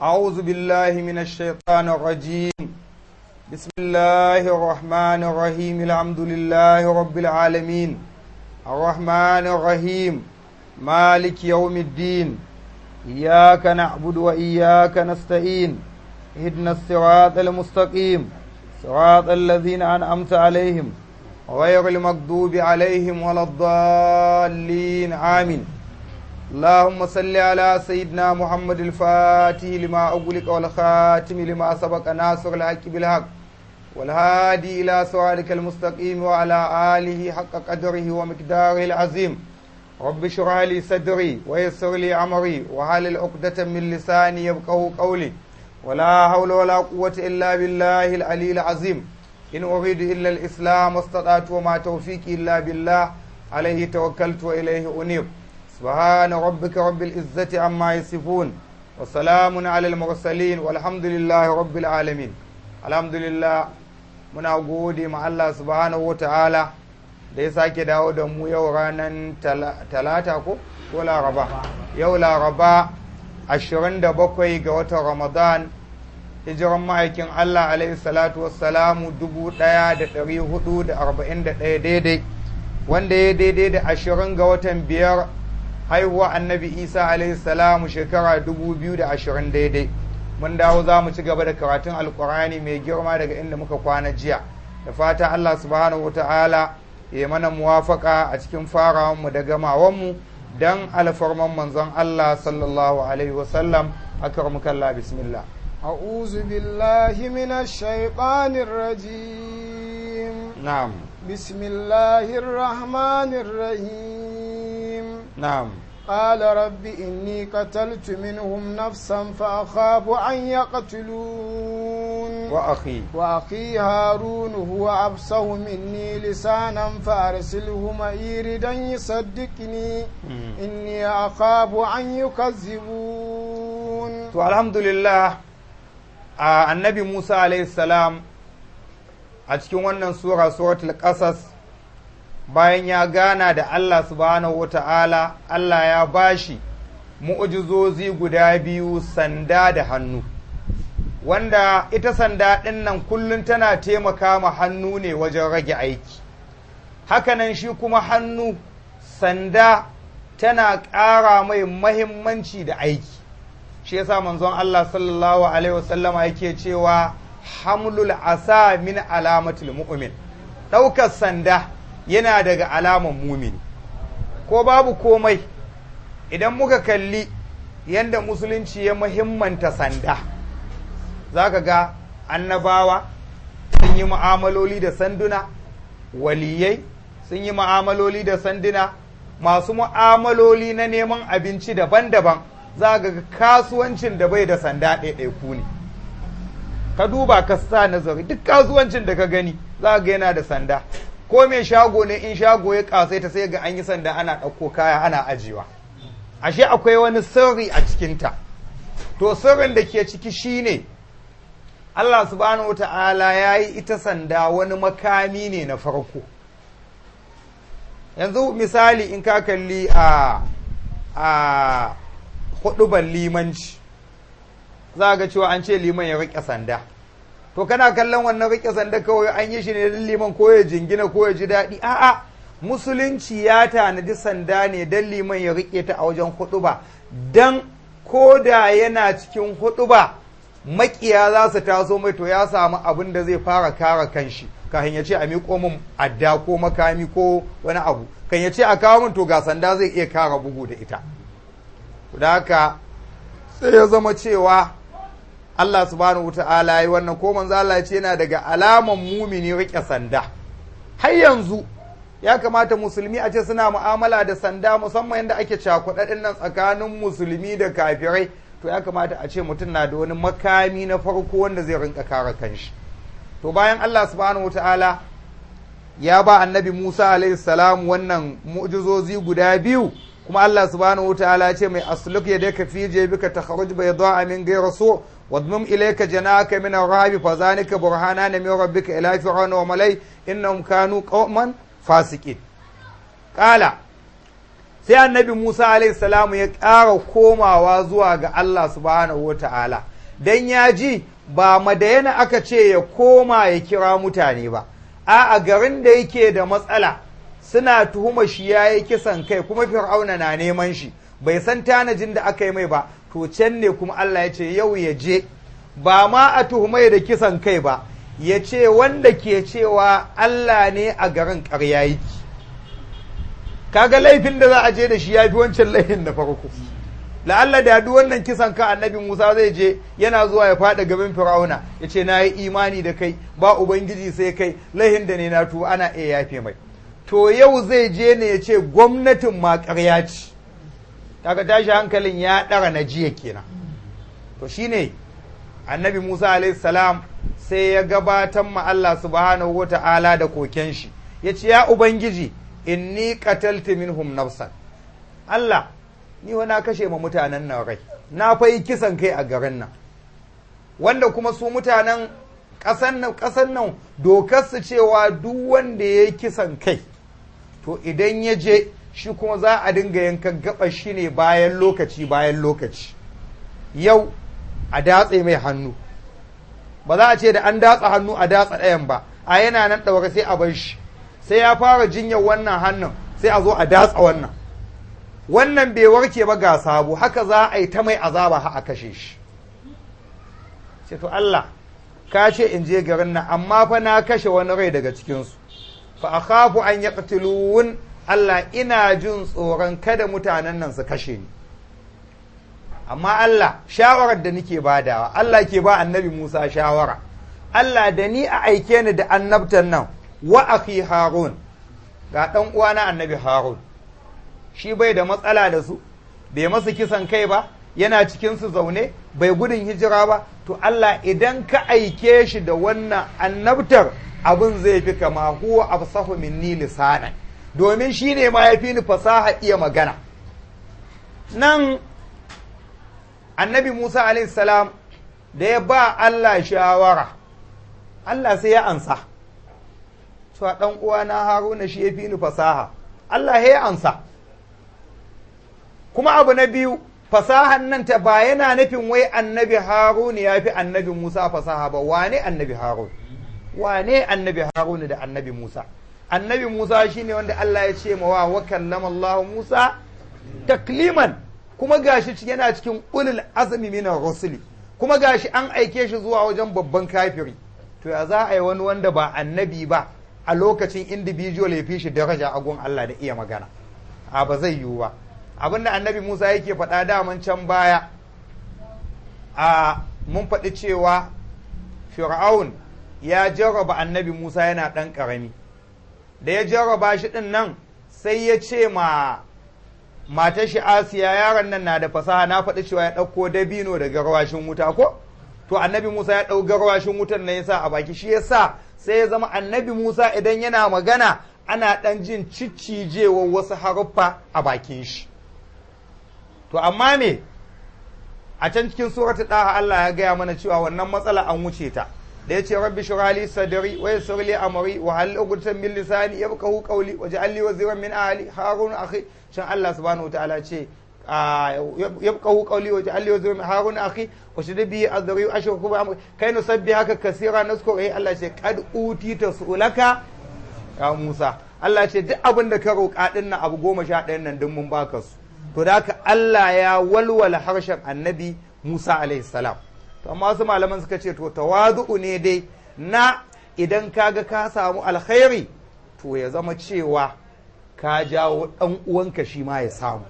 أعوذ بالله من الشيطان الرجيم بسم الله الرحمن الرحيم الحمد لله رب العالمين الرحمن الرحيم مالك يوم الدين إياك نعبد وإياك نستعين اهدنا الصراط المستقيم صراط الذين أنعمت عليهم غير المغضوب عليهم ولا الضالين آمين اللهم صل على سيدنا محمد الفاتح لما أغلق والخاتم لما سبق ناصر الحق بالحق والهادي إلى صراطك المستقيم وعلى آله حق قدره ومقداره العظيم رب اشرح لي صدري ويسر لي أمري وحلل عقدة من لساني يفقهوا قولي ولا حول ولا قوة إلا بالله العلي العظيم إن أريد إلا الإسلام واستطعت وما توفيقي إلا بالله عليه توكلت وإليه أنيب سبحان ربك رب العزة عما يصفون وسلام على المرسلين والحمد لله رب العالمين الحمد لله muna gode ma Allah subhanahu wata'ala da ya sake dawo da mu yau ranar talata ko ko laraba yau laraba 27 ga watan ramadan hijiran ma'aikin Allah alaihi salatu wassalamu 1441 daidai wanda ya daidai da 20 ga watan biyar haihuwa annabi isa alaihi salamu shekara 2020 daidai mun dawo za mu ci gaba da karatun alkurani mai girma daga inda muka kwana jiya da fata allah subhanahu wata'ala ya mana muwafaka a cikin farawanmu da gamawanmu don alfarman manzon allah sallallahu alaihi wasallam akramukalla bismillah أعوذ بالله من الشيطان الرجيم نعم بسم الله الرحمن الرحيم نعم قال رب إني قتلت منهم نفسا فأخاف أن يقتلون وأخي وأخي هارون هو أفصح مني لسانا فأرسله معي ردا يصدقني إني أخاف أن يكذبون to alhamdulillah a annabi musa alayhi salam a cikin wannan sura suratul qasas bayan ya gana da allah subhanahu wa ta'ala allah ya bashi mu'ujizozi guda biyu sanda da hannu wanda ita sanda ɗin nan kullum tana taimaka ma hannu ne wajen rage aiki hakanan shi kuma hannu sanda tana ƙara mai mahimmanci da aiki shi yasa manzon Allah sallallahu alaihi wasallama yake cewa hamlul asa min alamatul mu'min ɗaukar sanda yana daga alaman mumini ko babu komai idan muka kalli yadda musulunci ya muhimmanta sanda za ka ga annabawa sun yi mu'amaloli da sanduna waliyai sun yi mu'amaloli da sanduna masu mu'amaloli na neman abinci daban-daban za ga kasuwancin da bai da sanda ɗaiɗaiku ne ka duba ka sa nazari duk kasuwancin da ka gani za ga yana da sanda ko mai shago ne in shago ya kasai ta sai ga an yi sanda ana ɗauko kaya ana ajiyewa ashe akwai wani sirri a cikinta to sirrin da ke ciki shine Allah subhanahu wa ta'ala ya yi ita sanda wani makami ne na farko yanzu misali in ka kalli a a huduban limanci za ga cewa an ce liman ya riƙe sanda to kana kallon wannan riƙe sanda kawai an yi shi ne don liman ko ya jingina ko ya ji daɗi a'a musulunci ya tanadi sanda ne don liman ya riƙe ta a wajen huduba don ko da yana cikin huduba makiya za su taso mai to ya samu abin da zai fara kare kanshi kafin ya ce a miƙo min adda ko makami ko wani abu kan ya ce a kawo min to ga sanda zai iya kara bugu da ita da haka sai ya zama cewa Allah subhanahu wata'ala yi wannan ko manzo Allah ce yana daga alaman mumini rike sanda har yanzu ya kamata musulmi a ce suna mu'amala da sanda musamman yadda ake cakuɗaɗin nan tsakanin musulmi da kafirai to ya kamata a ce mutum na da wani makami na farko wanda zai rinka kare kanshi to bayan Allah subhanahu wata'ala ya ba annabi Musa alaihi salam wannan mu'jizozi guda biyu kuma Allah subhanahu wa ta'ala ce mai asluk ya daka fi jebika takhruj bayda min ghayri su wadmum ilayka janaka min ar-rahbi fa zanika burhana min rabbika ila fir'auna wa malai innahum kanu qauman fasiqin qala sai annabi Musa alaihi salamu ya ƙara komawa zuwa ga Allah subhanahu wa ta'ala dan ya ji ba madayana aka ce ya koma ya kira mutane ba a a garin da yake da matsala suna tuhuma shi ya yi kisan kai kuma fir'auna na neman shi bai san tanajin da aka yi mai ba to can ne kuma Allah ya ce yau ya je ba ma a tuhumai da kisan kai ba ya ce wanda ke cewa Allah ne a garin ƙarya yake kaga laifin da za a je da shi ya fi wancan laifin da farko la'alla da duk wannan kisan ka annabi Musa zai je yana zuwa ya faɗa gaban Fir'auna ya ce na yi imani da kai ba ubangiji sai kai laihin da ne na tuba ana iya yafe mai to yau zai je ne ya ce gwamnatin ma ƙarya ce kaga tashi hankalin ya ɗara na jiya kenan to shine annabi Musa alaihi salam sai ya gabatar ma Allah subhanahu wa ta'ala da koken shi ya ce ya ubangiji inni qataltu minhum nafsan Allah ni wa na kashe ma mutanen nan rai na fa yi kisan kai a garin nan wanda kuma su mutanen ƙasan nan ƙasan nan dokar su cewa duk wanda ya yi kisan kai to idan ya je shi kuma za a dinga yankan gaba shi ne bayan lokaci bayan lokaci yau a datse mai hannu ba za a ce da an datsa hannu a datsa ɗayan ba a yana nan ɗaure sai a bar shi sai ya fara jinyar wannan hannun sai a zo a datsa wannan wannan bai warke ba ga sabo haka za a yi ta mai azaba ha a kashe shi ce to Allah ka ce in je garin nan amma fa na kashe wani rai daga cikinsu fa akhafu an yaqtulun Allah ina jin tsoron kada mutanen nan su kashe ni amma Allah shawarar da nake badawa Allah ke ba annabi Musa shawara Allah da ni a aike ni da annabtan nan wa akhi Harun ga dan uwana annabi Harun shi bai da matsala da su bai masu kisan kai ba yana cikin su zaune bai gudun hijira ba to Allah idan ka aike shi da wannan annabtar abin zai fi kama huwa afsahu minni lisanan domin shi ne ma ya fi ni fasaha iya magana nan annabi Musa salam da ya ba Allah shawara Allah sai ya ansa cewa ɗan uwana haruna shi ya fi ni fasaha Allah ya ansa kuma abu na biyu fasahan nan ta ba yana nufin wai annabi haruna ya fi annabi Musa fasaha ba wane annabi harun wane annabi haruna da annabi Musa annabi Musa shine wanda Allah ya ce mawa wa kallama Allah Musa takliman kuma gashi yana cikin ulul azmi minar rusuli kuma gashi an aike shi zuwa wajen babban kafiri to ya za a yi wani wanda ba annabi ba a lokacin individual ya fi shi daraja a gun Allah da iya magana a ba zai yiwu ba abinda annabi Musa yake faɗa daman can baya a mun faɗi cewa fir'aun ya jarraba annabi Musa yana ɗan ƙarami da ya jarraba shi ɗin nan sai ya ce ma matar shi asiya yaron nan na da fasaha na faɗi cewa ya ɗauko dabino da garwashin wuta ko to annabi musa ya ɗau garwashin wutan nan ya sa a baki shi ya sa sai ya zama annabi musa idan yana magana ana ɗan jin ciccijewar wasu haruffa a bakin shi to amma me a can cikin suratul ɗaha Allah ya gaya mana cewa wannan matsala an wuce ta da yace rabbi shrali sadri wa yassir li amri wa hal uqdatan min lisani yafqahu qawli waj'al li waziran min ahli harun akhi shan Allah subhanahu wataala ce yafqahu qawli waj'al li waziran min harun akhi wa shadid bi adri ashruku bi amri kai nusabbihaka kaseera nazkuru eh Allah ce qad utita sulaka ya Musa Allah ce duk abin da ka roƙa din nan abu goma sha ɗayan nan duk mun baka su to da haka Allah ya walwala harshen annabi Musa alaihi salam to amma wasu malaman suka ce to tawadu'u ne dai na idan kaga ka samu alkhairi to ya zama cewa ka jawo dan uwanka shi ma ya samu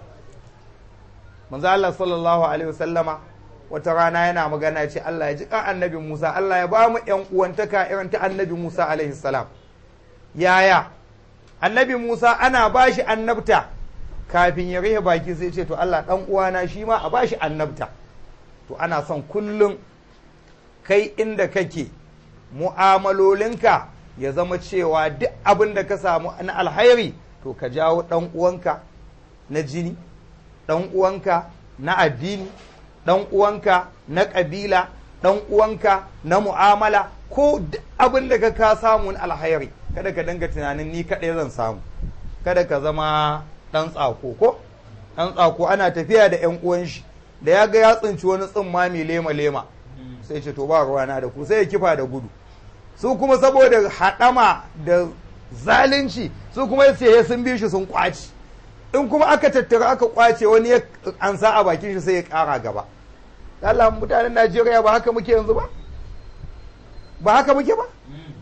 manzo Allah sallallahu alaihi wasallama wata rana yana magana ya ce Allah ya ji kan annabi Musa Allah ya ba mu yan uwantaka irin ta annabi Musa alaihi salam yaya annabi Musa ana bashi annabta kafin ya rihe baki sai ce to Allah dan uwana shi ma a bashi annabta to ana son kullum kai inda kake mu'amalolinka ya zama cewa duk abin da ka samu na alhairi to ka jawo ɗan uwanka na jini ɗan uwanka na addini ɗan uwanka na ƙabila ɗan uwanka na mu'amala ko duk abin da ka ka samu na alhairi kada ka dinga tunanin ni kaɗai zan samu kada ka zama ɗan tsako ko ɗan tsako ana tafiya da 'yan uwan shi da ya ga ya tsinci wani tsimma mai lema lema sai ce to ba ruwana da ku sai ya kifa da gudu su kuma saboda haɗama da zalunci su kuma sai sun bi shi sun kwaci in kuma aka tattara aka kwace wani ya ansa a bakin shi sai ya ƙara gaba Allah mutanen Najeriya ba haka muke yanzu ba ba haka muke ba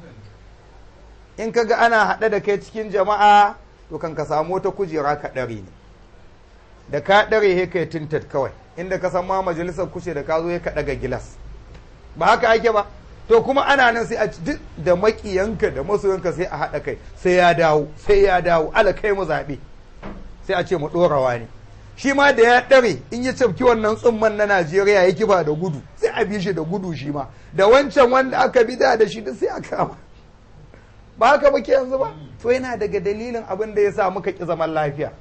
in kaga ana haɗe da kai cikin jama'a to kan ka samu wata kujera ka ɗare ne da ka ɗare he kai tintat kawai inda ka san ma majalisar kushe da ka zo ka ɗaga gilas ba haka ake ba to kuma ana nan sai a duk da makiyanka da masoyanka sai a haɗa kai sai ya dawo sai ya dawo ala kai mu zaɓe sai a ce mu ɗorawa ne shi ma da ya ɗare in ya cafki wannan tsumman na Najeriya ya kiba da gudu sai a bi shi da gudu shi ma da wancan wanda aka bi da shi duk sai a kama ba haka muke yanzu ba to yana daga dalilin abin da ya sa muka ƙi zaman lafiya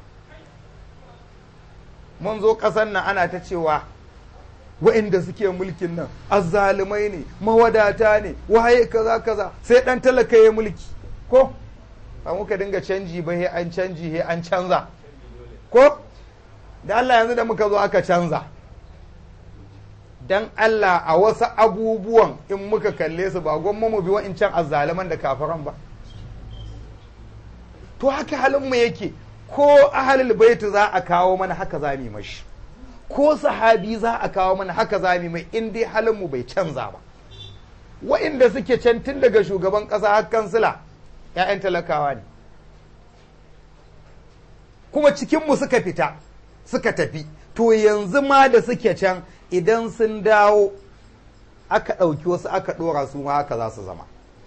mun zo ƙasar nan ana ta cewa wa'inda suke mulkin nan azzalumai ne mawadata ne waye kaza kaza sai ɗan talaka ya mulki ko ba muka dinga canji ba he an canji he an canza ko da Allah yanzu da muka zo aka canza dan Allah a wasu abubuwan in muka kalle su ba gwamma mu bi wa'incan azzaluman da kafiran ba to haka halin mu yake ko ahalul baitu za a kawo mana haka za mu mashi ko sahabi za a kawo mana haka za mu mai in dai halin mu bai canza ba wa'inda suke can tun daga shugaban ƙasa har kansila ‘ya'yan talakawa ne kuma cikinmu suka fita suka tafi to yanzu ma da suke can idan sun dawo aka ɗauki wasu aka ɗora su ma haka za su zama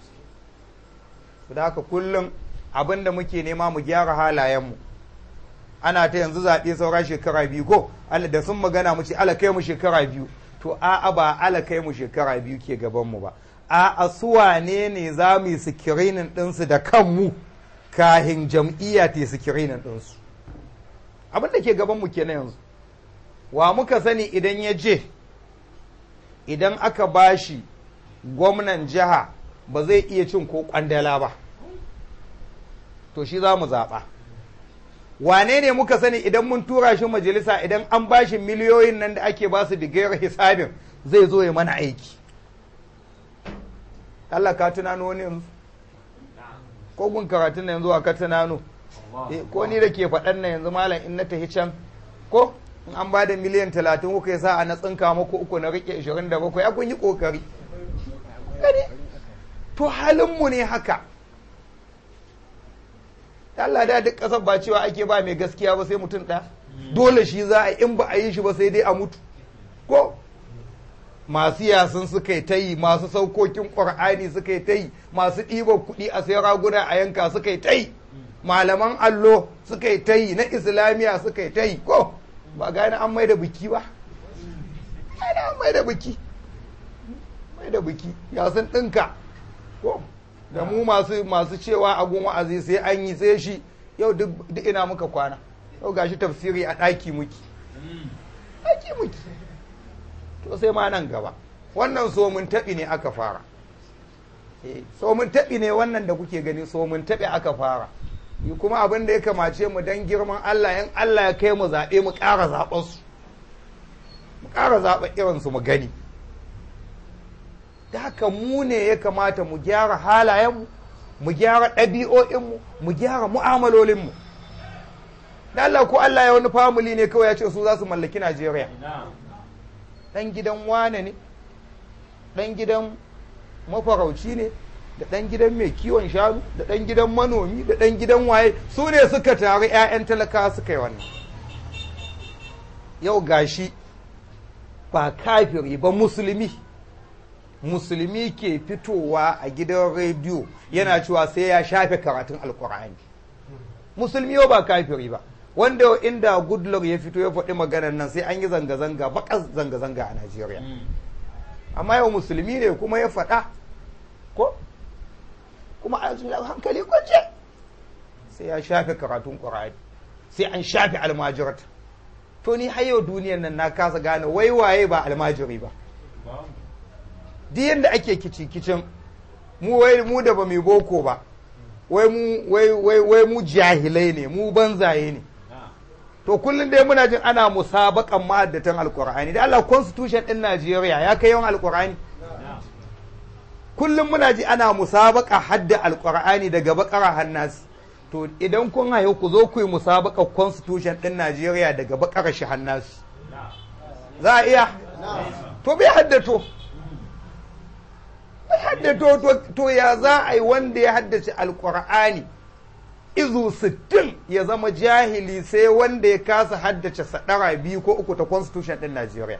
da haka kullum abin da muke nema mu gyara halayenmu ana ta yanzu zaɓe saura shekara biyu ko da sun magana mu ce ala kai mu shekara biyu to a'a ba ala kai mu shekara biyu ke gabanmu ba a'a su wane ne za mu yi sikirinin ɗinsu da kanmu kahin jam'iyya ta yi sikirinin ɗinsu abin da ke gabanmu kenan yanzu wa muka sani idan ya je idan aka bashi gwamnan jiha ba zai iya cin ko kwandala ba to shi za mu zaɓa wane ne muka sani idan mun tura shi majalisa idan an bashi miliyoyin nan da ake basu bigayar hisabin zai zo ya mana aiki Allah ka tunano wani yanzu ko gun karatun na yanzu a ka tunano ko ni da ke faɗan na yanzu malam in na tafi can ko in an ba da miliyan talatin kuka sa a na tsinka muku uku na rike ashirin da bakwai ya kun yi ƙoƙari to halinmu ne haka Allah da duk ƙasar ba cewa ake ba mai gaskiya ba sai mutum ɗaya dole shi za a in ba a yi shi ba sai dai a mutu ko masu yasin suka yi ta yi masu saukokin ƙwar'ani suka yi ta yi masu ɗiban kuɗi a sai raguna a yanka suka yi ta yi malaman allo suka yi ta yi na islamiyya suka yi ta yi ko ba gane an mai da biki ba gane an mai da biki mai da biki ya sun ɗinka ko da mu masu masu cewa a gun wa'azi sai an yi sai shi yau duk ina muka kwana yau gashi tafsiri a ɗaki muki ɗaki muki to sai ma nan gaba wannan somin taɓi ne aka fara somin taɓi ne wannan da kuke gani somin taɓi aka fara yi kuma abin da ya kamace mu dan girman Allah yan Allah ya kai mu zaɓe mu ƙara zaɓen su mu ƙara zaɓen irinsu mu gani da haka mu ne ya kamata mu gyara halayenmu mu gyara ɗabi'o'inmu mu gyara mu'amalolinmu da Allah ko Allah ya wani famili ne kawai ya ce su za su mallaki Najeriya ɗan gidan wane ne ɗan gidan mafarauci ne da ɗan gidan mai kiwon shanu da ɗan gidan manomi da ɗan gidan waye su ne suka taru 'ya'yan talaka suka yi wannan yau gashi ba kafiri ba musulmi musulmi ke fitowa a gidan rediyo yana cewa sai ya shafe karatun alkur'ani musulmi yau ba kafiri ba wanda inda goodluck ya fito ya faɗi maganar nan sai an yi zanga-zanga baƙas zanga-zanga a najeriya amma yau musulmi ne kuma ya faɗa ko kuma a hankali kwance sai ya shafe karatun ƙur'ani sai an shafe almajirata to ni har yau duniyar nan na kasa gane wai waye ba almajiri ba duk yadda ake kici-kicin mu wai mu da ba mai boko ba wai mu wai wai wai mu jahilai ne mu banzaye ne to kullum dai muna jin ana musabakan ma'addatan alkur'ani da Allah constitution din Najeriya ya kai yawan alkur'ani kullum muna ji ana musabaka hadda alkur'ani daga bakara hannasi to idan kun haihu ku zo ku yi musabaka constitution din Najeriya daga bakara shi hannasi za a iya to bai haddato bai haddato to ya za a yi wanda ya haddace alkur'ani izu sittin ya zama jahili sai wanda ya kasa haddace sadara biyu ko uku ta constitution din Najeriya.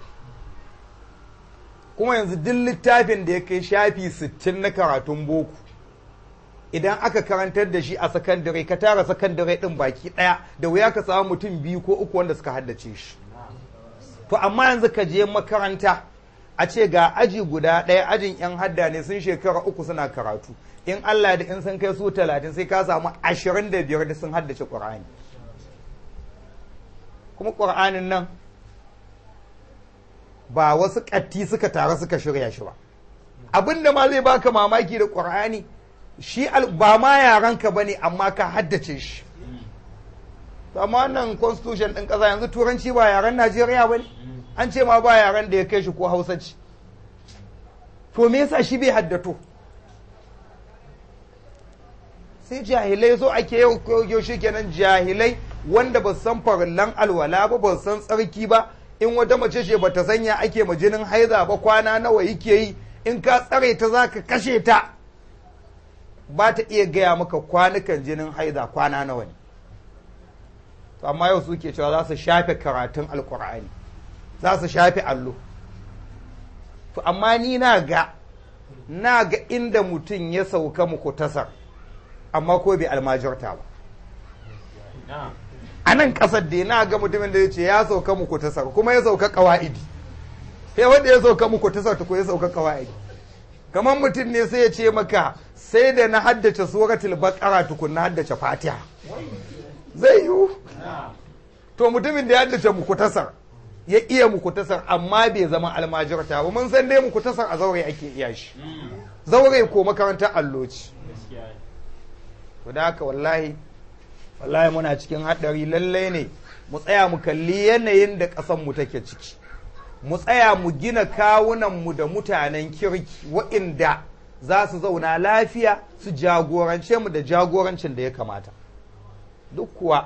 Kuma yanzu duk littafin da ya kai shafi sittin na karatun boko idan aka karantar da shi a sakandare ka tara sakandare din baki ɗaya da wuya ka samu mutum biyu ko uku wanda suka haddace shi. To amma yanzu ka je makaranta a ce ga aji guda ɗaya ajin 'yan hadda ne sun shekara uku suna karatu. in Allah da in sun kai su talatin sai ka samu ashirin da biyar da sun haddace ƙur'ani kuma ƙur'anin nan ba wasu ƙatti suka taru suka shirya shi ba abin da ma zai baka mamaki da ƙur'ani shi ba ma yaranka ba ne amma ka haddace shi amma wannan constitution ɗin ƙasa yanzu turanci ba yaren najeriya ba ne an ce ma ba yaren da ya kai shi ko hausanci to me yasa shi bai haddato sai jahilai zo ake yau shi kenan jahilai wanda ba san farillan alwala ba ba san tsarki ba in wata mace ce ba ta sanya ake ma jinin haiza ba kwana nawa yake yi in ka tsare ta za ka kashe ta ba ta iya gaya maka kwanukan jinin haiza kwana nawa ne to amma yau suke cewa za su shafe karatun alkur'ani za su shafe allo to amma ni na ga na ga inda mutum ya sauka muku tasar amma ko bai almajirta ba a nan ƙasar da na ga mutumin da ya ce ya sauka muku tasar kuma ya sauka ƙawa'idi sai wanda ya sauka muku tasar ta ko ya sauka ƙawa'idi kamar mutum ne sai ya ce maka sai da na haddace suratul baqara tukun na haddace fatiha zai yiwu to mutumin da ya haddace muku tasar ya iya muku tasar amma bai zama almajirta ba mun san dai muku tasar a zaure ake iya shi zaure ko makarantar alloci to da haka wallahi wallahi muna cikin haɗari lallai ne mu tsaya mu kalli yanayin da ƙasanmu take ciki mu tsaya mu gina kawunanmu da mutanen kirki wa'inda za su zauna lafiya su jagorance mu da jagorancin da ya kamata duk kuwa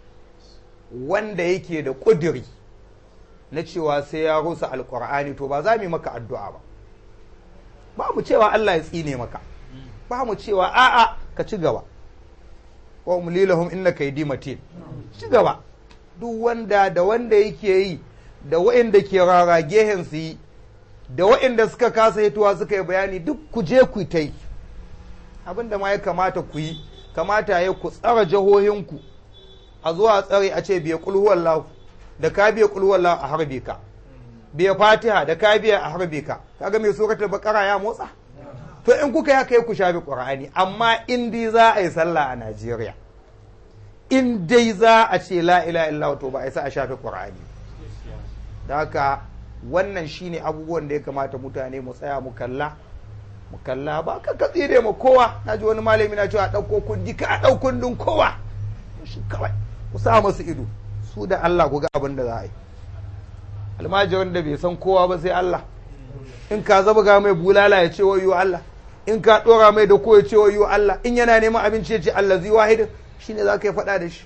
wanda yake da ƙuduri na cewa sai ya rusa alƙur'ani to ba za mu yi maka addu'a ba ba mu cewa Allah ya tsine maka ba mu cewa a'a ka ci gaba wa umlilahum inna kaydi matin ci gaba duk wanda da wanda yake yi da waɗanda ke rara gehen su yi da waɗanda suka kasa hituwa suka yi bayani duk ku je ku ta yi abinda ma ya kamata ku yi kamata ya ku tsara jihohinku a zuwa tsare a ce biya kulhuwallahu da ka biya kulhuwallahu a harbe ka biya fatiha da ka biya a harbe ka kaga mai suratul baqara ya motsa to in kuka ya kai ku shafi qur'ani amma in dai za a yi sallah a Najeriya in dai za a ce la ilaha illallah to ba a isa a shafi qur'ani da haka wannan shine abubuwan da ya kamata mutane mu tsaya mu kalla mu kalla ba ka katsi da mu kowa na ji wani malami na cewa ɗauko kundi ka ɗau kundin kowa shi kawai ku sa masu ido su da Allah ku ga abin da za a yi almajirin da bai san kowa ba sai Allah in ka zaba ga mai bulala ya ce wayo Allah in ka ɗora mai da ko ya ce wayo Allah in yana neman abinci ya ce Allah zai wahidin shine za ka yi faɗa da shi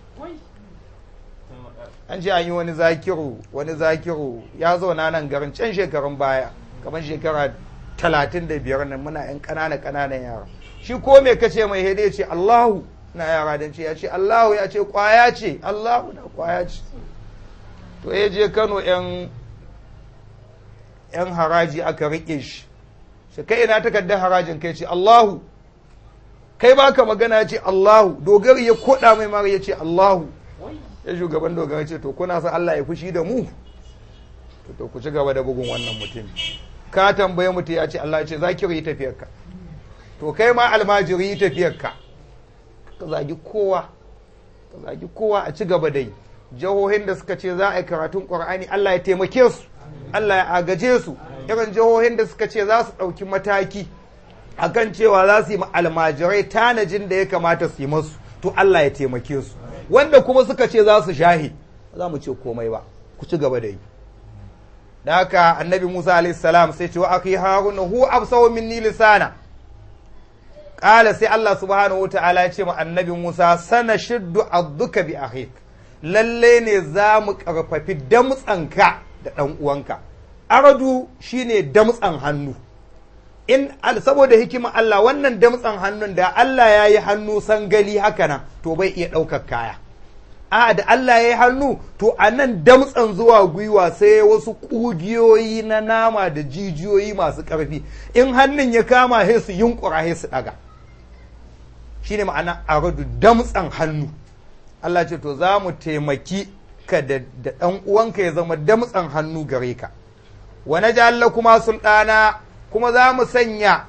an ce an yi wani zakiru wani zakiru ya zauna nan garin can shekarun baya kamar shekara talatin da biyar nan muna yan ƙanana ƙananan yara shi ko me kace mai hede ce Allahu na yara dan ce ya ce Allahu ya ce kwaya ce Allahu na kwaya ce to ya je Kano yan yan haraji aka rike shi shi kai ina takardar harajin kai ce Allahu kai baka magana ya ce Allahu dogari ya koda mai mara ya ce Allahu ya shugaban dogara ce to kuna san Allah ya fushi da mu to ku ci gaba da bugun wannan mutum ka tambaye mutum ya ce Allah ya ce zakiru yi tafiyarka to kai ma almajiri yi tafiyarka ka zagi kowa ka zagi kowa a ci gaba da yi jihohin da suka ce za a yi karatun qur'ani Allah ya taimake su Allah ya agaje su irin jihohin da suka ce za su ɗauki mataki akan cewa za su yi almajirai tanajin da ya kamata su yi masu to Allah ya taimake su wanda kuma suka ce za su shahi ba za mu ce komai ba ku ci gaba da yi da haka annabi musa alaihi salam sai ce wa akhi haruna hu absawu minni lisana qala sai allah subhanahu wa ta'ala ya ce ma annabi musa sana shiddu adduka bi akhik lalle ne za mu karfafi damtsanka da dan uwanka aradu shine damtsan hannu in saboda hikima Allah wannan damtsan hannun da Allah ya yi hannu sangali haka nan to bai iya ɗaukar kaya a da Allah ya yi hannu to a nan damtsan zuwa gwiwa sai wasu ƙugiyoyi na nama da jijiyoyi masu ƙarfi in hannun ya kama sai su yunkura sai su ɗaga shine ma'ana aradu damtsan hannu Allah ce to za mu taimaki ka da ɗan uwanka ya zama damtsan hannu gare ka wa naj'al kuma sulɗana kuma za mu sanya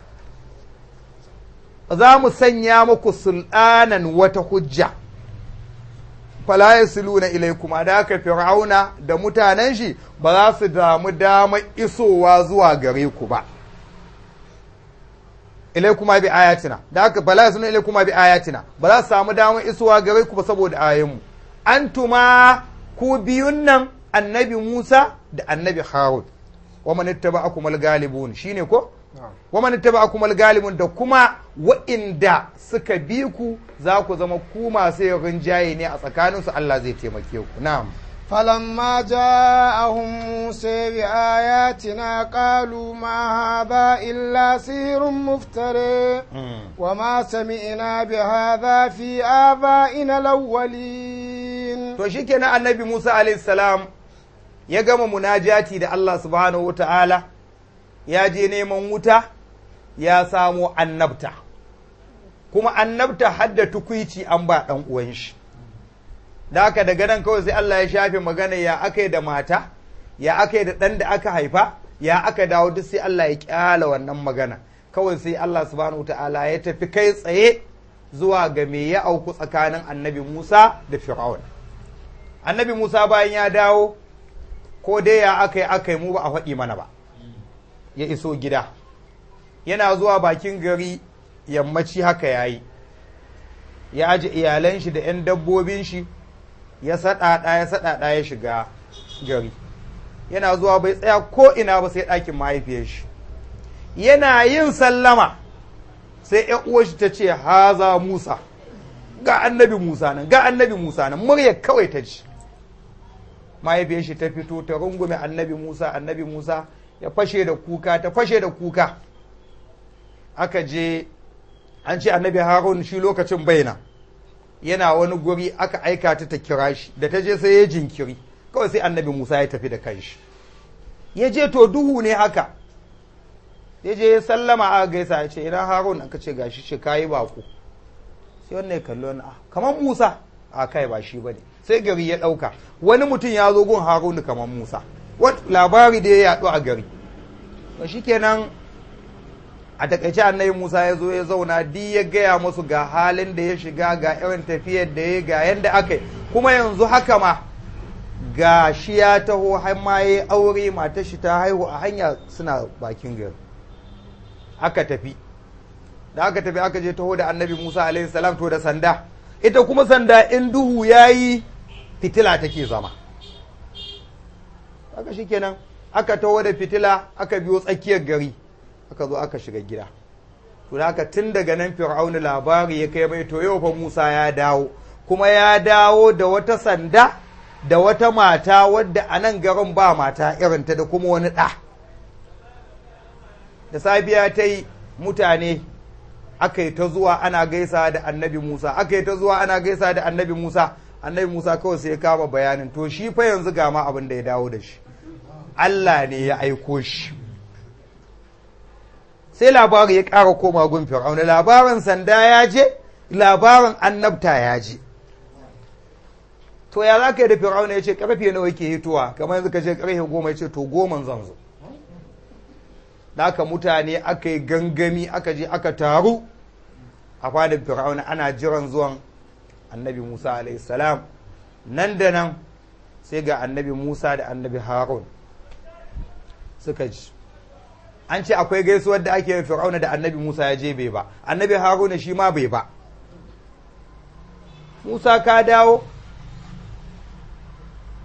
za mu sanya muku sulɗanan wata hujja fala yasiluna ilaikuma da aka fir'auna da mutanen shi ba za su damu dama isowa zuwa gare ku ba ilaikuma bi ayatina da aka fala yasiluna ilaikuma bi ayatina ba za su samu damar isowa gare ku ba saboda ayoyinmu antuma ku biyun nan annabi Musa da annabi Harun wa man ittaba'akum al-ghalibun shine ko wa man ittaba'akum al-ghalibun da kuma wa'inda suka bi ku za ku zama ku masu rinjaye ne a tsakanin su Allah zai taimake ku na'am فلما جاءهم موسى بآياتنا قالوا ما هذا إلا سحر مفتري وما سمعنا بهذا في آبائنا الأولين to shikenan annabi Musa alayhi salam ya gama munajati da Allah subhanahu ta'ala ya je neman wuta ya samo annabta kuma annabta hadda tukuici an ba ɗan uwan shi da haka daga nan kawai sai Allah ya shafe magana ya aka da mata ya aka da ɗan da aka haifa ya aka dawo duk sai Allah ya kyala wannan magana kawai sai Allah subhanahu ta'ala ya tafi kai tsaye zuwa ga me ya auku tsakanin annabi Musa da Fir'aun annabi Musa bayan ya dawo ko dai ya aka yi aka yi mu ba a faɗi mana ba ya iso gida yana zuwa bakin gari yammaci haka ya yi ya aji iyalan shi da 'yan dabbobin shi ya saɗaɗa ya saɗaɗa ya shiga gari yana zuwa bai tsaya ko ina ba sai ɗakin mahaifiyar shi yana yin sallama sai ‘yan uwar shi ta ce haza musa ga annabi musa nan ga annabi musa nan murya kawai ta ji mahaifiyar shi ta fito ta rungume annabi Musa annabi Musa ya fashe da kuka ta fashe da kuka aka je an ce annabi Harun shi lokacin baina yana wani guri aka aika ta ta kira shi da ta je sai ya jinkiri kawai sai annabi Musa ya tafi da kanshi ya je to duhu ne haka ya je ya sallama aka gaisa ya ce ina Harun aka ce gashi ce kayi bako sai wannan ya kallo na kamar Musa a kai ba shi bane sai gari ya ɗauka wani mutum ya zo gun harunu kamar musa wat labari da ya yaɗu a gari ba shi kenan a takaice annabi musa ya zo ya zauna di ya gaya musu ga halin da ya shiga ga irin tafiyar da ya ga yadda aka yi kuma yanzu haka ma ga shi ya taho har ma ya aure matar shi ta haihu a hanya suna bakin gari aka tafi da aka tafi aka je taho da annabi musa alaihi salam to da sanda ita kuma sanda in duhu ya yi fitila take zama haka shikenan aka taho da fitila aka biyo tsakiyar gari aka zo aka shiga gida to haka tun daga nan fir'auna labari ya kai mai to yau fa Musa ya dawo kuma ya dawo da wata sanda da wata mata wadda a nan garin ba mata irinta da kuma wani ɗa da safiya ta yi mutane aka yi ta zuwa ana gaisa da annabi Musa aka yi ta zuwa ana gaisa da annabi Musa annabi Musa kawai sai ya kama bayanin to shi fa yanzu ga ma abin da ya dawo da shi Allah ne ya aiko shi sai labari ya ƙara koma gun fir'auna labarin sanda ya je labarin annabta ya je to ya za ka yi da fir'auna ya ce karfe nawa yake hitowa kamar yanzu ka ce karfe goma ya ce to goman zan zo da aka mutane aka yi gangami aka je aka taru a fadin fir'auna ana jiran zuwan annabi musa alaihissalam nan da nan sai ga annabi musa da annabi harun suka ji an ce akwai gaisuwar da ake fir'auna da annabi musa ya je bai ba annabi haruna shi ma bai ba musa ka dawo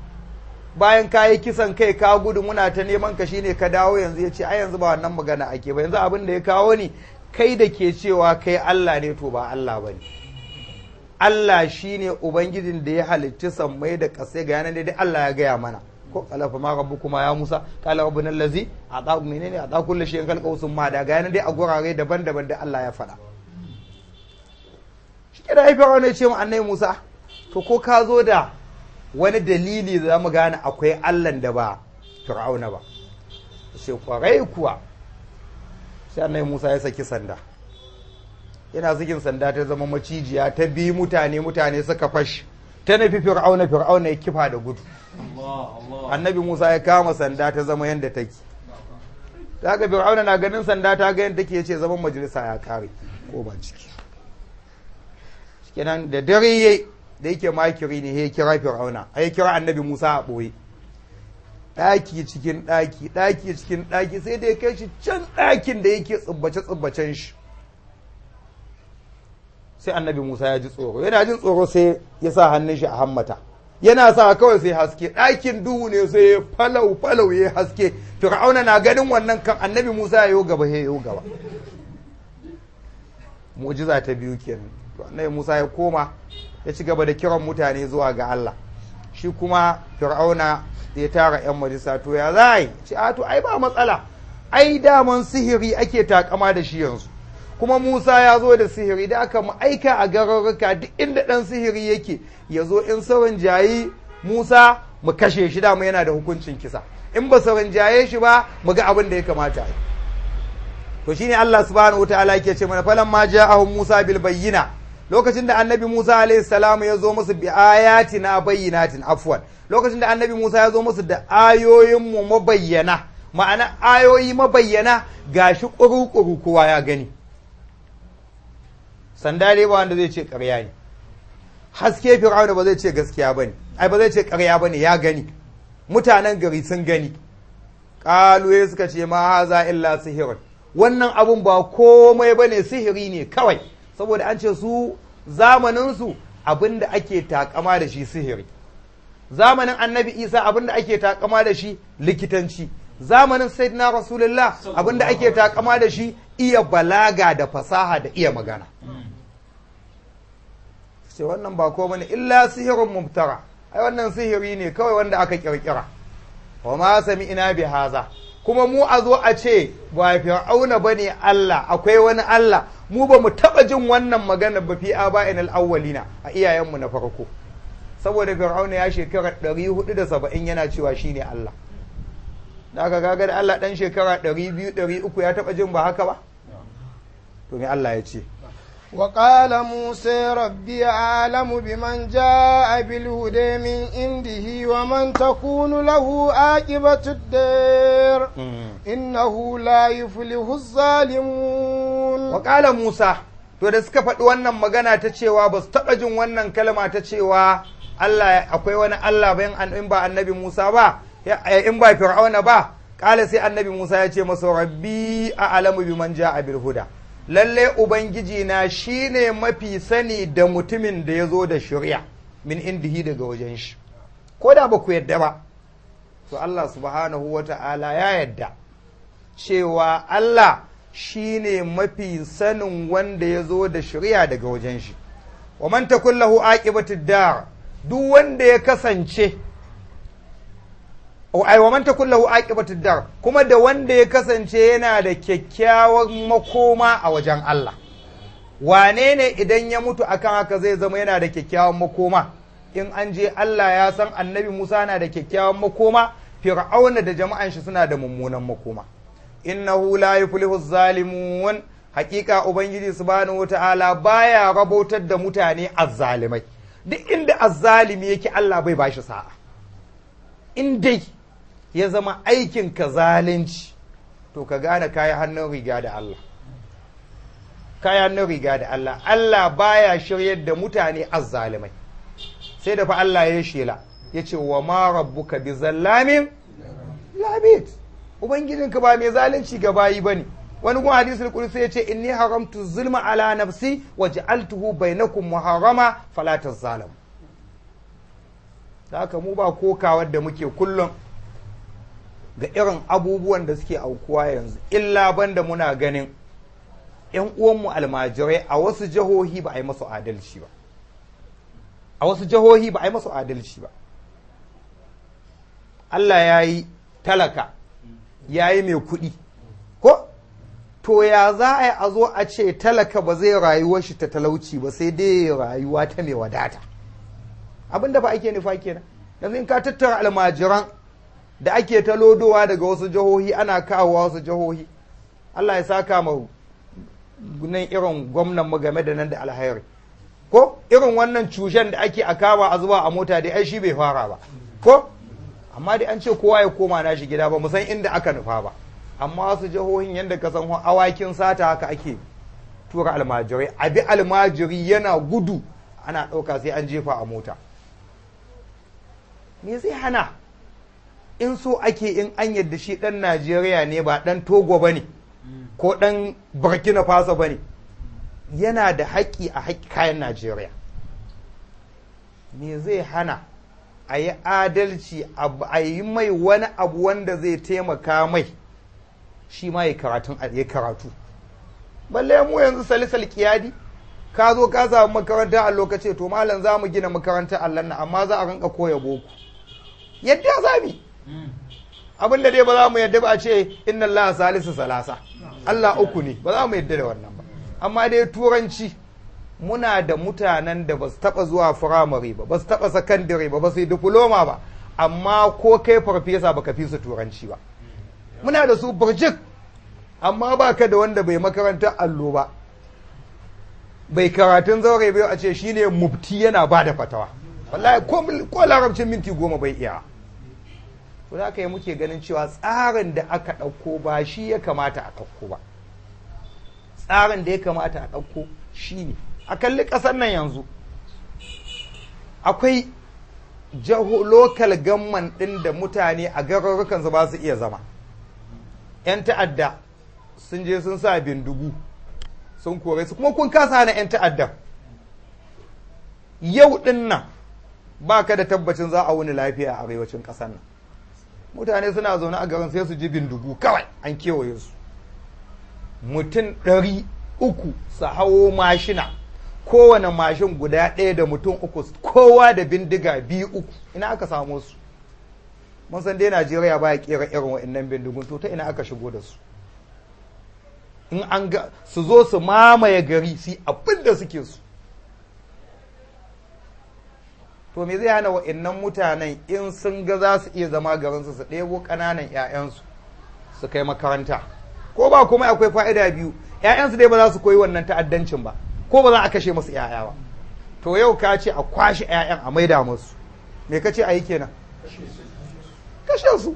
bayan ka yi kisan kai ka gudu muna ta neman ka shine ka dawo yanzu ya ce ai yanzu ba wannan magana ake ba yanzu abin da ya kawo ni kai da ke cewa kai Allah ne to ba Allah ba ne Allah shine ubangijin da ya halicci sammai da ƙasai ga yanar dai Allah ya gaya mana ko alafa ma rabbu kuma ya Musa kala rabbun allazi ata menene ata kullu shay'in khalqa sun ma da ga yanar dai a gurare daban-daban da Allah ya faɗa shi ke da haifi wani ya ce mu annai Musa to ko ka zo da wani dalili da mu gane akwai Allahn da ba Fir'auna ba sai kwarai kuwa sai annai Musa ya saki sanda yana sakin sanda ta zama macijiya ta bi mutane mutane suka fashi ta nufi Fir'auna Fir'auna ya kifa da gudu annabi Musa ya kama sanda ta zama yadda take ta ga Fir'auna na ganin sanda ta ga yadda take ya ce zaman majalisa ya kare ko ba ciki kenan da dare yayi da yake makiri ne ya kira fir'auna ai kira annabi musa a ɓoye ɗaki cikin ɗaki ɗaki cikin ɗaki sai da ya kai shi can ɗakin da yake tsubbace tsubbacen shi sai annabi musa ya ji tsoro yana jin tsoro sai ya sa hannun shi a hammata yana sa kawai sai haske ɗakin duhu ne sai ya falau falau ya haske fir'auna na ganin wannan kan annabi musa ya yi gaba ya yi gaba mu'jiza ta biyu kenan to annabi musa ya koma ya ci gaba da kiran mutane zuwa ga Allah shi kuma fir'auna ya tara 'yan majalisa to ya za yi ce a to ai ba matsala ai daman sihiri ake takama da shi yanzu kuma musa ya zo da sihiri da aka mu aika a gararruka duk inda ɗan sihiri yake ya zo in sauran jayi musa mu kashe shi dama yana da hukuncin kisa in ba sauran jaye shi ba mu ga abin da ya kamata yi to shine Allah subhanahu wataala yake ce mana falamma ja'ahum musa bil bayyina lokacin da annabi Musa alaihi salamu ya zo musu bi ayatina bayyinatin afwan lokacin da annabi Musa ya zo musu da ayoyin mu mabayyana ma'ana ayoyi mabayyana gashi kuru-kuru kowa ya gani sanda dai ba wanda zai ce ƙarya ne haske fir'auna ba zai ce gaskiya bane ai ba zai ce ƙarya bane ya gani mutanen gari sun gani ƙaluye suka ce ma haza illa sihirin wannan abun ba komai bane sihiri ne kawai saboda an ce su zamaninsu abin da ake takama da shi sihiri zamanin annabi isa abin da ake takama da shi likitanci zamanin sayyidina rasulullah abin da ake takama da shi iya balaga da fasaha da iya magana sai wannan ba ko bane illa sihirin mubtara ai wannan sihiri ne kawai wanda aka kirkira wa ma sami ina bi haza kuma mu a zo a ce ba fir'auna bane Allah akwai wani Allah mu ba mu taɓa jin wannan magana ba fi aba'in al'awwalina a iyayenmu na farko saboda fir'auna ya shekara 470 yana cewa shine Allah da aka gaga da Allah ɗan shekara 200 300 ya taɓa jin ba haka ba to me Allah ya ce وقال موسى ربي أعلم بمن جاء بالهدى من عنده ومن تكون له عاقبة الدار إنه لا يفلح الظالمون وقال موسى to da suka faɗi wannan magana ta cewa ba su taɓa jin wannan kalma ta cewa Allah akwai wani Allah bayan an in ba annabi Musa ba in ba Fir'auna ba kala sai annabi Musa ya ce masa rabbi a alamu biman ja'a bil huda lalle Ubangiji na shi ne mafi sani da mutumin da ya zo da shirya min indihi daga wajen shi, ko da ba ku yadda ba, to Allah subhanahu wa ta'ala ya yadda cewa Allah shi ne mafi sanin wanda ya zo da shirya daga wajen shi, wa man takullahu aqibatid dar duk wanda ya kasance ai wa man takun lahu aqibatud dar kuma da wanda ya kasance yana da kyakkyawar makoma a wajen Allah wane ne idan ya mutu akan haka zai zama yana da kyakkyawan makoma in an je Allah ya san annabi Musa na da kyakkyawan makoma fir'auna da jama'an shi suna da mummunan makoma innahu la yuflihu zalimun hakika ubangiji subhanahu wataala baya rabautar da mutane azzalimai duk inda azzalimi yake Allah bai bashi sa'a in dai ya zama aikin ka zalunci to ka gane kayi hannun riga da Allah kayi hannun riga da Allah Allah baya shiryar da mutane azzalimai sai da fa Allah ya shela ya ce wa ma rabbuka bi zallamin labit ubangijinka ba mai zalunci ga bayi bane wani gun hadisul qudsi ya ce inni haramtu zulma ala nafsi wa ja'altuhu bainakum muharrama fala tazalamu da haka mu ba kokawar da muke kullum ga irin abubuwan da suke aukuwa yanzu illa banda muna ganin ‘yan uwanmu almajirai a wasu jihohi ba a yi masu adalci ba a wasu jihohi ba a yi masu adalci ba Allah ya yi talaka ya yi mai kuɗi ko to ya za a yi a zo a ce talaka ba zai rayuwar shi ta talauci ba sai dai rayuwa ta mai wadata abin da ba ake nufa kenan yanzu in ka tattara almajiran da ake ta lodowa daga wasu jihohi ana kawowa wasu jihohi Allah ya saka ma nan irin gwamnan mu game da nan da alhairi ko irin wannan cushen da ake a kama a zuba a mota dai ai shi bai fara ba ko amma dai an ce kowa ya koma nashi gida ba mu san inda aka nufa ba amma wasu jihohin yadda ka san awakin sata haka ake tura almajirai abi almajiri yana gudu ana ɗauka sai an jefa a mota me zai hana in so ake in an yadda shi ɗan najeriya ne ba ɗan togo ba ne ko ɗan burkina faso ba ne yana da haƙƙi a haƙƙi kayan najeriya me zai hana a yi adalci a yi mai wani abu wanda zai taimaka mai shi ma ya karatu balle mu yanzu salisal kiyadi ka zo ka samu makaranta a lokaci to malam za mu gina makaranta Allah na amma za a rinka koya boko yadda za mu abin da dai ba za mu yadda ba a ce inna Allah salisu salasa Allah uku ne ba za mu yadda da wannan ba amma dai turanci muna da mutanen da ba su taba zuwa firamare ba ba su taba sakandare ba ba su yi diploma ba amma ko kai farfesa ba ka fi su turanci ba muna da su burjik amma ba ka da wanda bai makarantar allo ba bai karatun zaure bai a ce shine mufti yana ba da fatawa wallahi ko larabcin minti goma bai iya to da aka yi muke ganin cewa tsarin da aka ɗauko ba shi ya kamata a ɗauko ba tsarin da ya kamata a ɗauko shi ne a kalli ƙasar nan yanzu akwai lokal gamman ɗin da mutane a garurrukansu ba su iya zama 'yan ta'adda sun je sun sa bindigu sun kore su kuma kun kasa hana 'yan ta'adda yau ɗin nan ba ka da tabbacin za a wuni lafiya a arewacin ƙasar nan mutane suna zaune a garin sai su ji bindigu kawai an kewaye su mutum ɗari uku su hawo mashina kowane mashin guda ɗaya da mutum uku kowa da bindiga biyu uku ina aka samu su mun san dai najeriya baya kera irin wa'annan bindigun to ta ina aka shigo da su in an ga su zo su mamaye gari su abin da suke su to me zai hana wa'annan mutanen in sun ga za su iya zama garinsu su ɗebo ƙananan 'ya'yansu su kai makaranta ko ba kuma akwai fa'ida biyu 'ya'yansu dai ba za su koyi wannan ta'addancin ba ko ba za a kashe musu 'ya'ya ba to yau ka ce a kwashe 'ya'yan a maida musu me ka ce a yi kenan kashe su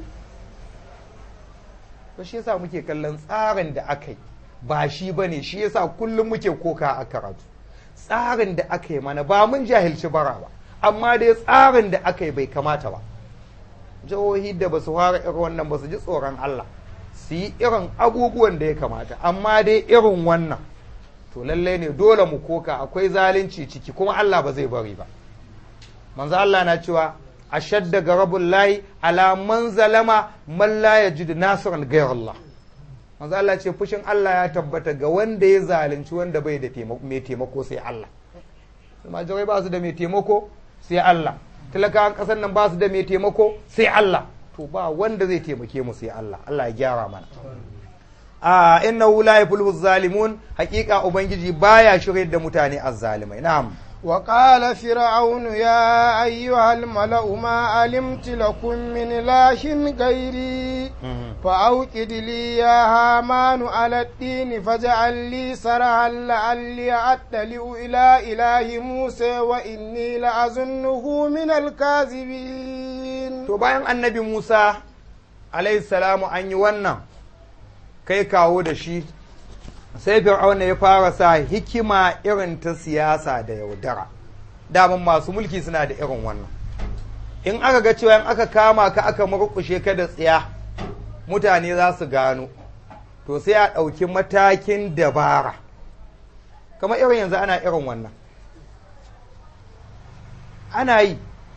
to shi yasa muke kallon tsarin da aka yi ba shi ba ne shi yasa kullum muke koka a karatu tsarin da aka yi mana ba mun jahilci bara ba amma dai tsarin da aka yi bai kamata ba jihohi da ba su fara irin wannan ba su ji tsoron Allah su yi irin abubuwan da ya kamata amma dai irin wannan to lalle ne dole mu koka akwai zalunci ciki kuma Allah ba zai bari ba manzo Allah na cewa ashadda garabul lahi ala man zalama man la yajid nasiran ghayr Allah manzo Allah ce fushin Allah ya tabbata ga wanda ya zalunci wanda bai da mai taimako sai Allah majirai ba su da mai taimako sai Allah talakawan ƙasar nan ba su da mai taimako sai Allah to ba wanda zai taimake mu sai Allah Allah ya gyara mana a innahu la yuflihu zalimun haƙiƙa ubangiji baya shirye da mutane azzalimai na'am وقال فرعون يا أيها الملأ ما علمت لكم من إله غيري فأوقد لي يا هامان على الدين فاجعل لي سرها لعلي أطلع إلى إله موسى وإني لأظنه من الكاذبين to bayan annabi Musa alayhi salamu an yi wannan kai kawo da shi sai fir'auna ya fara sa hikima irin ta siyasa da yaudara daman masu mulki suna da irin wannan in aka ga cewa in aka kama ka aka murkushe ka da tsiya mutane za su gano to sai a ɗauki matakin dabara kamar irin yanzu ana irin wannan ana yi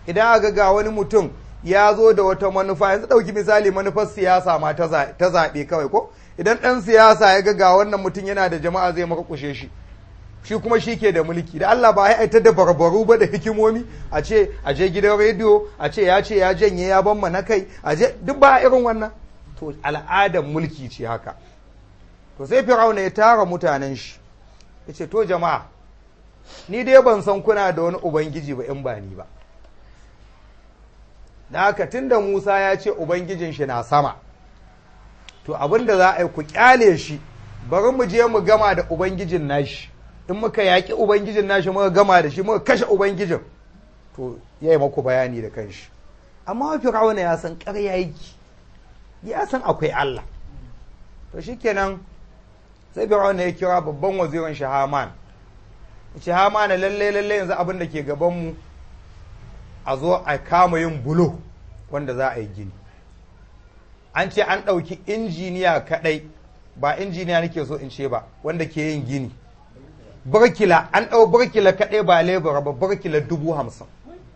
idan aka ga wani mutum ya zo da wata manufa yanzu ɗauki misali manufar siyasa ma ta zaɓe kawai ko idan ɗan siyasa ya ga ga wannan mutum yana da jama'a zai makakushe shi shi kuma shi ke da mulki da Allah ba ai ta da barbaru ba da hikimomi a ce a je gidan rediyo a ce ya ce ya janye ya ban na kai a je duk ba irin wannan to al'adar mulki ce haka to sai fir'auna ya tara mutanen shi ya ce to jama'a ni dai ban san kuna da wani ubangiji ba in ba ni ba da haka tunda Musa ya ce ubangijin shi na sama to abin da za a yi ku kyale shi bari mu je mu gama da ubangijin nashi in muka yaƙi ubangijin nashi muka gama da shi muka kashe ubangijin to ya yi maku bayani da kanshi amma fir'auna ya san ƙarya yake ya san akwai Allah to shikenan sai fir'auna ya kira babban wazirin shi Haman ce Haman lalle lalle yanzu abin da ke gaban mu a zo a kama yin bulo wanda za a yi gini an ce an ɗauki injiniya kaɗai ba injiniya nake so in ce ba wanda ke yin gini burkila an ɗau burkila kaɗai ba lebura ba burkila dubu hamsin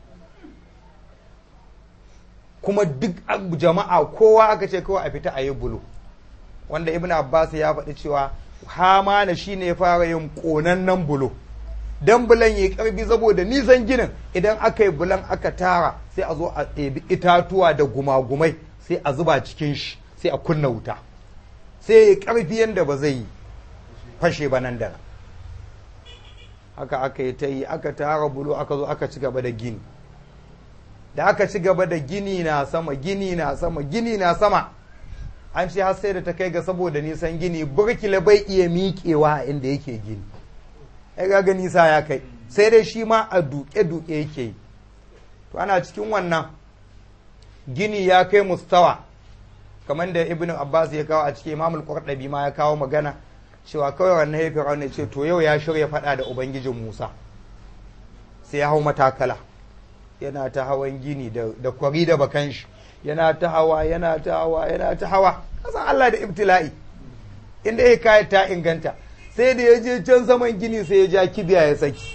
kuma duk jama'a kowa aka ce kawai a fita a yi bulo wanda ibn abbas ya faɗi cewa hamana shine ya fara yin ƙonannen bulo dan bulan ya karbi saboda nisan ginin idan aka yi bulan aka tara sai a zo a ɗebi itatuwa da gumagumai sai a zuba cikin shi sai a kunna wuta sai ya karfi yadda ba zai fashe ba nan da nan haka aka yi ta yi aka tara bulo aka zo aka ci gaba da gini da aka ci gaba da gini na sama gini na sama gini na sama an ce har sai da ta kai ga saboda nisan gini burkila bai iya miƙewa inda yake gini ya ga nisa ya kai sai dai shi ma a duke-duke yake yi to ana cikin wannan gini ya kai mustawa kamar da ibn abbas ya kawo a cikin imamul qurtubi ma ya kawo magana cewa kawai wannan ya fir'auna ce to yau ya shirya faɗa da ubangijin musa sai ya hau matakala yana ta hawan gini da kwari da bakan shi yana ta hawa yana ta hawa yana ta hawa kasan Allah da ibtila'i inda ya kai ta inganta sai da ya je can saman gini sai ya ja kibiya ya saki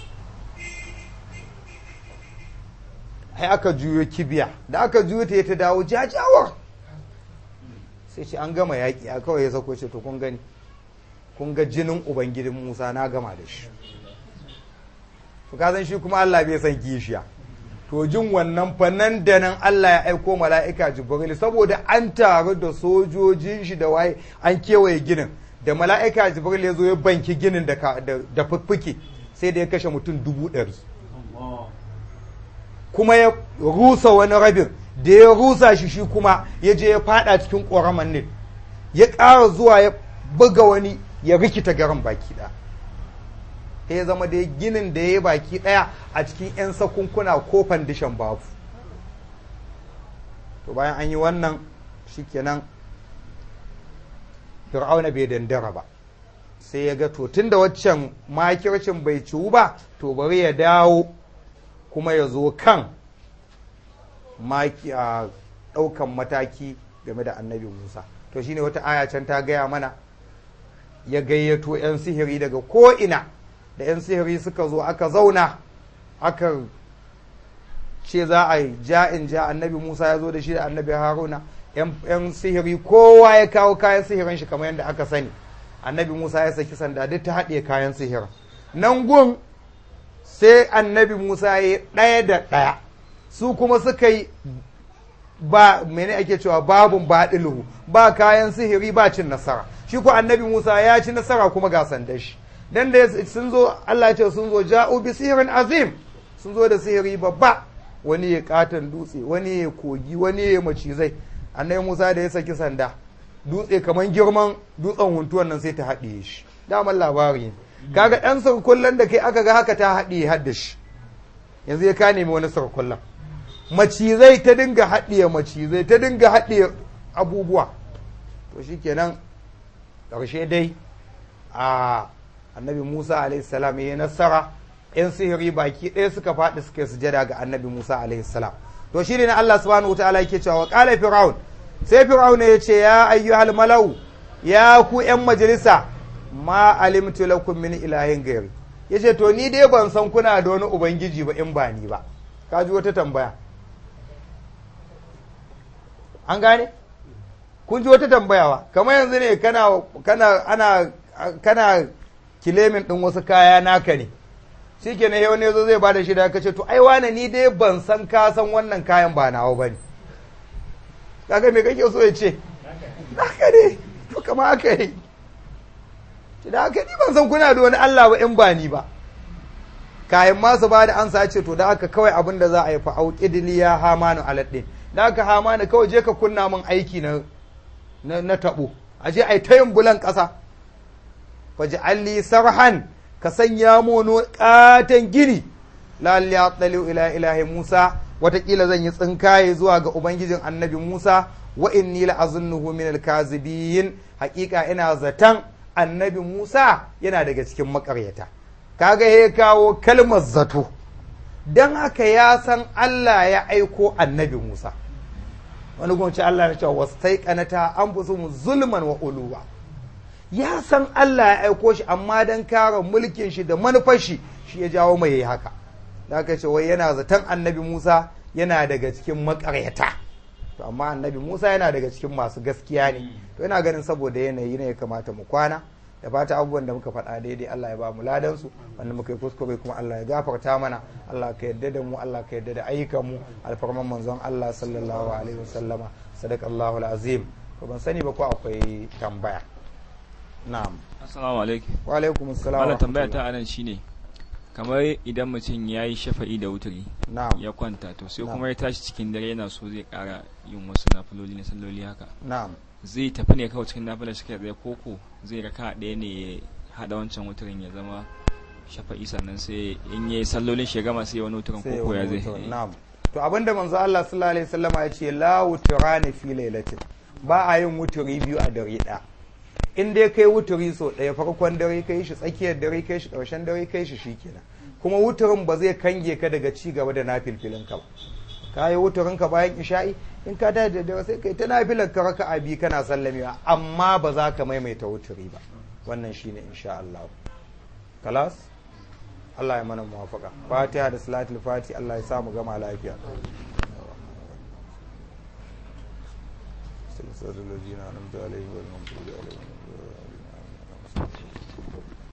ai aka juyo kibiya da aka juyo ta ta dawo jajawar sai ce an gama yaƙi a kawai ya sako ce to kun gani kun ga jinin ubangijin musa na gama da shi to ka san shi kuma Allah bai san kishiya to jin wannan fannan da nan Allah ya aiko mala'ika Jibril saboda an taru da sojojin shi da waye an kewaye ginin da mala'ika Jibril ya zo ya banki ginin da da fuffuke sai da ya kashe mutum dubu ɗari kuma ya rusa wani rabin da ya rusa shi shi kuma ya je ya fada cikin ƙoraman ne ya ƙara zuwa ya buga wani ya rikita garin baki ɗaya ya zama da ginin da ya yi baki ɗaya a cikin 'yan sakunkuna ko fandishan babu to bayan an yi wannan shikenan fir'auna bai dandara ba sai ya ga to tun da waccan makircin bai ciwu ba to bari ya dawo kuma ya zo kan maki a ɗaukan mataki game da annabi musa to shine wata aya can ta gaya mana ya gayyato 'yan sihiri daga ko'ina da 'yan sihiri suka zo aka zauna aka ce za a yi ja'in ja annabi musa ya zo da shi da annabi haruna 'yan sihiri kowa ya kawo kayan sihirin shi kamar yadda aka sani annabi musa ya saki sanda duk ta haɗe kayan sihirin nan gun sai annabi musa ya ɗaya da ɗaya su kuma suka yi ba mene ake cewa babun baɗiluhu ba kayan sihiri ba cin nasara shi ko annabi musa ya ci nasara kuma ga sandan shi dan da sun zo Allah ce sun zo ja'u bi sihirin azim sun zo da sihiri babba wani ya katon dutse wani ya kogi wani ya macizai annabi Musa da ya saki sanda dutse kaman girman dutsen huntuwan nan sai ta haɗiye shi daman labari ne kaga ɗan sarkullan da kai aka ga haka ta haɗiye hadda shi yanzu ya ka nemi wani sarkullan macizai ta dinga haɗiye macizai ta dinga haɗiye abubuwa to shikenan ƙarshe dai a annabi Musa alaihissalam ya nasara ‘yan sihiri baki ɗaya suka faɗi suka yi sujada ga annabi Musa alaihissalam to shi ne na Allah subhanahu wa ta'ala yake cewa ƙala fir'aun sai fir'aun ya ce ya ayyuhal malau ya ku ‘yan majalisa ma alimtu lakum min ilahin gairi ya ce to ni dai ban san kuna da wani ubangiji ba in ba ni ba ka ji wata tambaya an gane kun ji wata tambayawa kamar yanzu ne kana kana ana kana kilemin ɗin wasu kaya naka ne shi ke na ne zo zai bada shida ka ce to ai wane ni dai ban san ka san wannan kayan ba nawa ba ne kaga me kake so ya ce haka ne to kama haka yi da haka ni ban san kuna da wani Allah ba in ba ni ba kayan masu ba da an ce to da haka kawai abin da za a yi fa auqidliya hamanu aladdin da haka hamanu kawai je ka kunna min aiki na na tabo a je ai ta yin bulan ƙasa faji alli sarhan ka sanya mono katon gini lalli ya ila ilahi musa watakila zan yi tsinkaye zuwa ga ubangijin annabi musa wa inni la azunnuhu min alkazibiyin hakika ina zaton annabi musa yana daga cikin makaryata kaga ya kawo kalmar zato don haka ya san allah ya aiko annabi musa wani gwamnati allah ya ce wasu taikanata an fi mu zulman wa uluwa ya san Allah ya aiko shi amma don kare mulkin shi da manufar shi shi ya jawo mai haka da aka ce wai yana zaton annabi Musa yana daga cikin makaryata to amma annabi Musa yana daga cikin masu gaskiya ne to ina ganin saboda yanayi ne ya kamata mu kwana da fata abubuwan da muka faɗa daidai Allah ya ba mu ladan su wanda muka yi kuskure kuma Allah ya gafarta mana Allah ka yarda da mu Allah ka yarda da ayyukan mu alfarman manzon Allah sallallahu alaihi wasallama sadaqallahu alazim ko ban sani ba ko akwai tambaya na'am assalamu alaikum wa alaikum assalam wannan tambaya ta anan shine kamar idan mutum ya yi shafa'i da wuturi na'am ya kwanta to sai Na'am. kuma ya tashi cikin dare yana so zai kara yin wasu nafiloli na salloli haka na'am zai tafi ne kawai cikin nafilar shi kai tsaye koko zai raka ɗaya ne ya haɗa wancan wuturin ya zama shafa'i sannan sai in yayi sallolin shi ya gama sai ya wani wuturin sai koko ya wani zai wutar, na'am to abinda manzo Allah sallallahu alaihi wasallam ya ce la wuturani fi lailatin ba a yin wuturi biyu a dare ɗaya in dai kai wuturi so ɗaya farkon dare kai shi tsakiyar dare kai shi ƙarshen dare kai shi shikenan kuma wuturin ba zai kange ka daga ci gaba da nafilfilin ka ba ka yi wuturin ka bayan isha'i in ka tashi da dare sai kai ta nafilar ka raka abi kana sallamewa amma ba za ka maimaita wuturi ba wannan shine insha Allah kalas Allah ya mana muwafaka fatiha da salatul fati Allah ya sa mu gama lafiya صراط الذين أنعمت عليهم غير المغضوب عليهم ولا الضالين